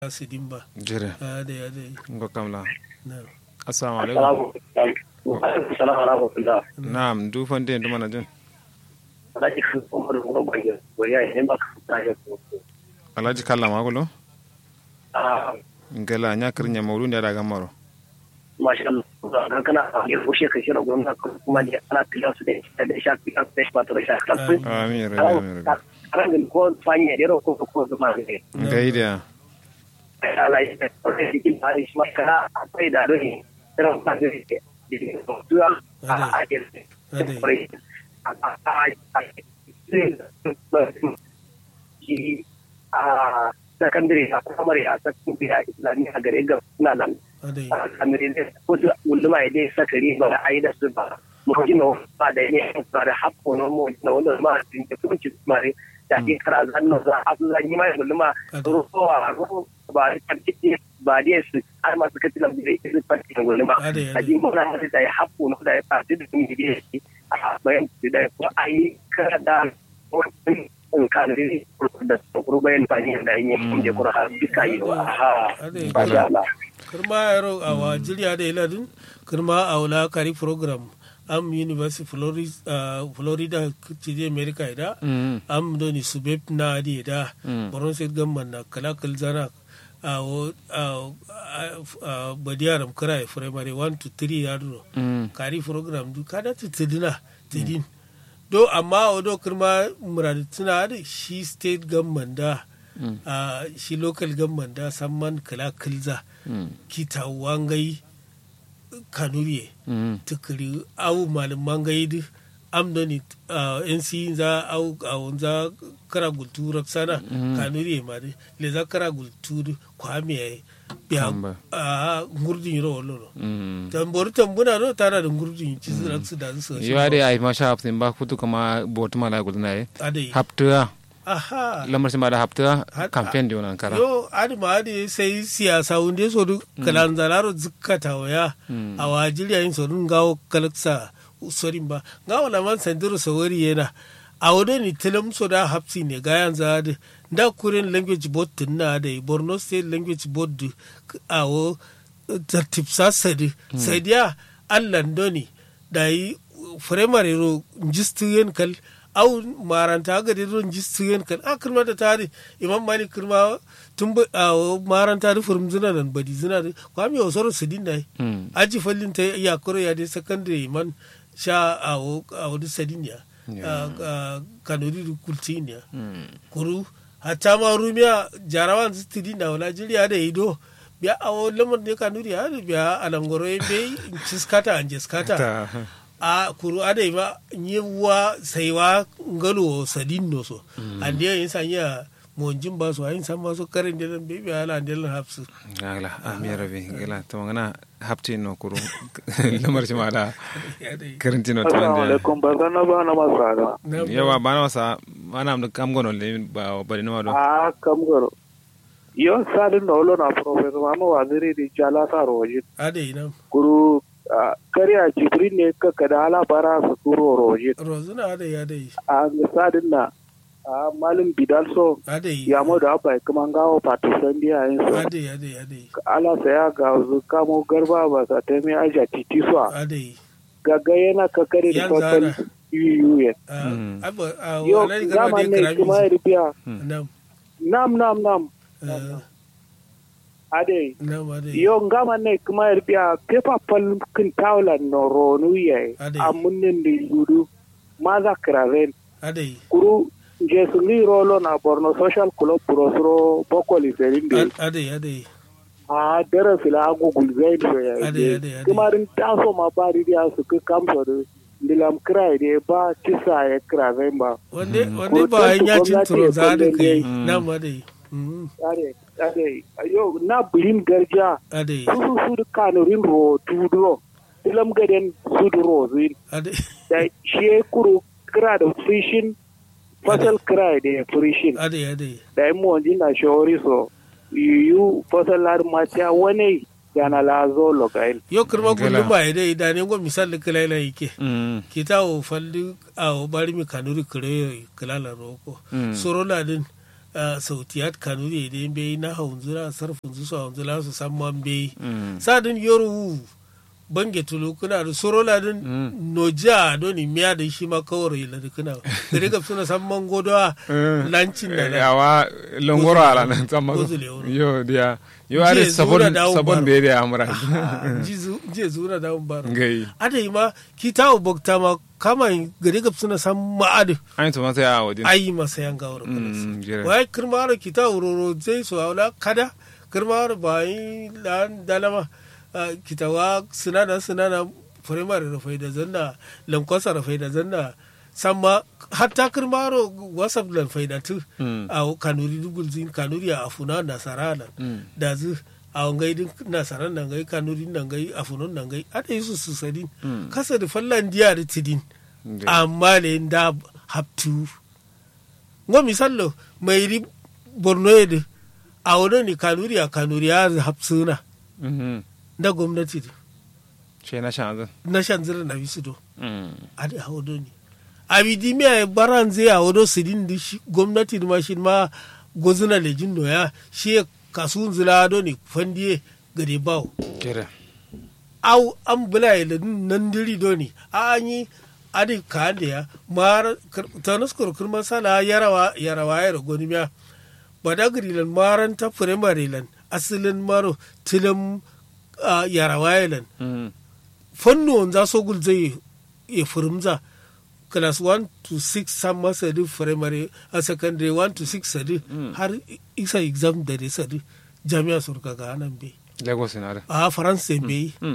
sidimba jire ade ade ngo kamla na assalamu alaikum Assalamu salam wa rahmatullah. na'am du fande du mana jin Alhaji kan umar ruwan bayan waya ne ba ka ta ya ko. alhaji kalla magulo Ah, ngala nya kirnya mawlu ne daga maro masha Allah. Ga kana ne ko she ka shira gwamna kuma ne ana tilas su da da shafi an sai ba ta da shafi. amin rabbi amin rabbi Kan ko fanye da ko ko ko ma ne. gaida Allah ya tsare cikin hari shi maka akwai da dole. Irin ba da ke. Duwa a a ade a sakandare a kwamare a sakandare a islamiyya a gare ga suna nan ade a sakandare da wasu ulama ya dai sakari ba a yi da su ba mu gina ba da ne ba da haƙƙo na mu na wanda ma a cikin kunci mare da ke kara zanna za a su zanyi mai ulama ruwa ruwa ba da karkice ba da su har masu kaci na bude irin farki na ulama Ade, ade. a ji mana da ya haƙƙo na da ya fasi da sun yi a bayan da ko a yi kara da wani in kanari da tsoro bayan fani da yin yin da kura har duka yi wa ha ade ba da Allah kirma yaro a wa jiriya da iladin kirma a wula kari program am university florida uh, florida cije america ida am doni subeb na adi da boron state gamman na kalakal zana a wo a badiyaram kira primary 1 to 3 yaro kari program du kada tutudina tidin do amma o do kirma muradu tuna da shi state government da a shi local government da samman kala kilza kita wangai kanuriye tukuri au malin mangai du amdoni nc za au au za kara gultu raksana kanuriye ma du le za kara gultu kwame ya Kamba. a ngurdin yiro wolo tambori tambuna do tana da ngurdin ci raksu da su yo ade ay ma sha haftin ba kutu kama bot mala gulna e adai hapta aha lamar ma da hapta Har- campaign de wannan kara yo adi ma adi sai siyasa wunde so du kalan zalaro zikkata waya a wajiri yin so dun gawo kalaksa sorin ba gawo la man sandiro sawari yana a wado ni tilam so da hapsi ne ga yan zade da kuren language board tin na da borno state language board du, a wo tartib sa sadi sadiya allan doni da yi firamare ro jistiyen kal au maranta ga da ron jistiyen kal a kirma da tare imam mali kirma tun ba a maranta da furum zina nan badi zina da kwami wa soro su din dai aji fallin ta ya koro ya dai secondary man sha a wo a wo sadin ya kanuri da kultin ya kuru hatta ma rumiya jarawan su tidin da wala jiriya da ido biya a wo lamar ne kanuri ya da biya alangoro ya bai ciskata an jiskata a kuru ada ma nyewa saiwa ngalo sadin no so ande yin sanya monjin ba so ayin san ba so karin de nan bebe ala ande lan hafsu gala amin rabbi gala to ngana hapti no kuru lamar ma da karinti no Assalamu tande alaikum ba san na ba na masara. yawa bana wasa mana am kam gono le ba bari no do A kam garo. Yo sadin da wolo na professor Mama Waziri di jala sa roji. ade ina Guru ah, kariya Jibril ne ka kada ala bara su turo roji. rozuna ade ade A ga sadin na a malin bidal so ade ya mo da bai kuma gawo partisan biya yin so. ade ade ade Ala saya ga zu kamo garba ba sa ta mai aja titi so. ade Gaga yana ka kare da Yan total zana. yuyu abo a Yo wala ga zaman de ne kuma ya krami rubiya. nam Nam nam nam. eh, Ade. nam ade yo ngama ne kuma yarbiya pepa pal kin tawla no ronu ye Ade. amunnen di yudu maza kraven ade kuru je sungi rolo na borno social club prosro bokoli serinde ade ade a dara fila agu gulzaid so ya Ade, ide. ade, ade. kuma rin taso ma bari dia su ke kamso de ndilam krai de ba tisa ya kraven ba wande Mm. wande ba yin yacin Gwamnati turo ya za da kulle kai ne. nam ade Mm, ade ade yo na bulin garja ade su su su kanurin ro tudro dilam gaden sudro zin ade da shi kuro kira da frishin fasal kira da frishin ade ade da yi mawanji na shawari so yiwu fasal har mata wani yana lazo lokain yo kirma Gala. kullum ba ide idane go misal kila ila yake mm kita o falli a o bari mi kanuri kire kila la roko Mm. soro la din sautiyat kanuri da bai na haunzula sarfin su haunzula su san man bai Mm. sadin yoru bange tulu kuna da sorola din noja doni miya da shi ma kawai la da kuna gare ga suna san man godowa lancin da na yawa longoro ala nan tsamma Gozule wuro. yo dia yo are Je sabon zura dawo sabon baro. be da amra je zura da bar gai ada yi ma kita bokta ma kama gare ga suna san ma'adu an to masa ya wadin ayi masa yan gawar Mm, jere. wai kirmaro kita uroro zai so aula kada kirmaro bai lan dalama ah, kita wa sinana sinana primary rafai da zanna lankwasa rafai da zanna samma hatta kirmaro whatsapp lan faida tu Mm. a kanuri dugul zin kanuri a afuna nasara lan Mm. da zu a wangai din nasara nan gai kanuri nan gai afunon nan gai ada yi su su sadin Mm. kasa da fallan diya da tidin Nde. amma le da haptu ngo misallo mai ri borno yede a wani ni kanuri a kanuri ya hapsuna Mhm. da gwamnati da she na shan na shan zira na bisu do mm a da hawo ni abidi mi a baran zai a wado sidin di shi gwamnati da mashin ma gozuna lejin doya shi ya kasu zila do ni fandiye gade bawo kere au an bula ya nan diri do ni a an yi adi ka da ya mar tanus kurkur masala yarawa yarawa ya ragoni miya badagri lan maran ta primary lan asilin maro tilim ah, yarawa ya lan mm fannu za so gul zai ya furimza class 1 to 6 san masa di primary a secondary 1 to 6 sadi har isa exam da dai sadi jami'a surka ga nan bai lagos na da a faransa bai mm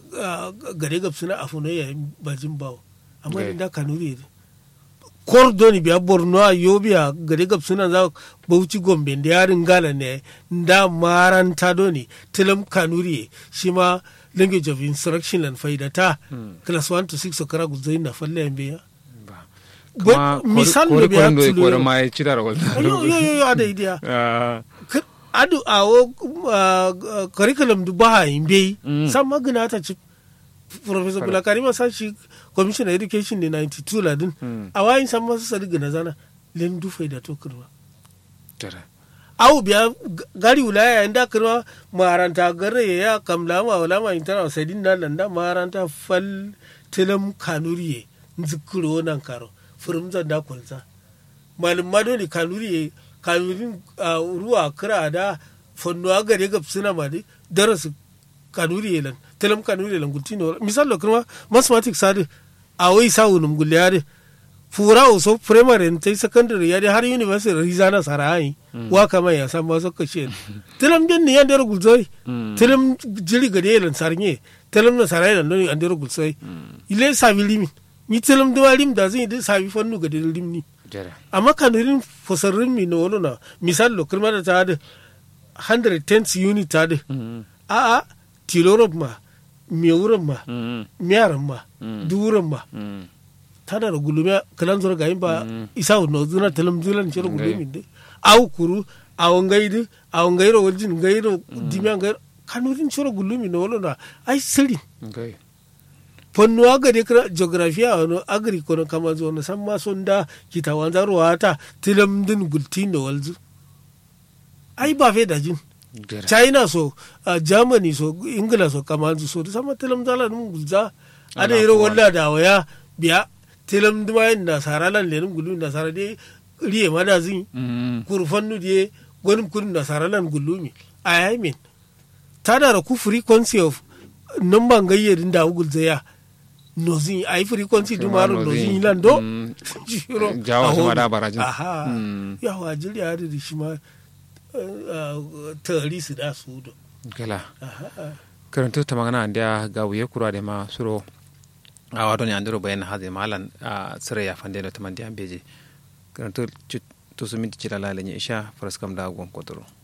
gare gab suna afuno ya bajin bawo amma Okay. da kanuri ne kordoni biya borno a yobiya gare gab suna za bauchi gombe da yarin gala ne da maranta doni tilam kanuri shi ma language of instruction and faida ta class 1 to 6 okara guzai na falle yan biya ba But misal kore da biya kore tulo kore yau. ma ya ci da rawal yo yo yo yo ada idea ah Kar- adu awo uh, curriculum du baha imbe Mm. sam magana ta ci professor Correct. bulakari ma sashi commissioner education ne 92 ladin Mm. a wayin san masu sadi gana zana len du faida to kurwa kere awu biya g- gari wilaya inda kurwa maranta garre ya kamla ma wala ma intara sadin da landa maranta fal tilam kanuriye nzikuro nan karo furum zan da kulza malum madoni kanuriye kanurin ah, ruwa kira da fondo agare gab suna ma di darasu kanuriye lan tilam kanuriye lan gultino misal kurwa mathematics sadi a wai sawunum gulyare fura so primary ta secondary ya dai har university rizana sarai wa kama ya san maso kashe tilam din ne yandere gulzoi tilam jiri gade lan sarnye tilam na sarai lan don yandere gulzoi ile sabi limi mi tilam da lim da zai da sabi fannu gade lim ni kere amma kanurin fosarrin mi no wono na misal lo kirma da ta da 110 unit ta da mm a a tilorop ma mewuran ma mm miyaran ma Mm. duran ma mm tana da gulume kalan zura gayin ba isa no zuna talam zulan ciro Ngai. gulume de aw kuru aw ngaidi aw ngairo waljin ngairo dimya ngairo kanurin ciro gulume no wala na ai siri okay fonno agari kra geografia no agri kono kama zo no samma sonda kita wanzaro wata tilam din gultino walzu ai ba fe da jin kere china so uh, germany so ingila so kamanzu so da sama tilam zala num gulza ada Ala iro kuwa. walla da waya biya tilam duma yin nasara lan lenum gulu nasara de riye mada zin mm kurfannu de gonim kun nasara lan gulumi i mean tada da ku frequency of number gayyadin da gulza ya nozin ai frequency Shi ma dumaro nozin. nozin lan do Mm. Shiro, Jawa a shi ma hono. da barajin. aha Mm. yawa jiri ya da shi ma tari su da su do kala karanto ta magana da ga wuye kura da ma suro a wato ne andiro bayan haze malan a sire ya fande da taman da beje karanto to su minti cira lalanya isha faraskam da gon kotoro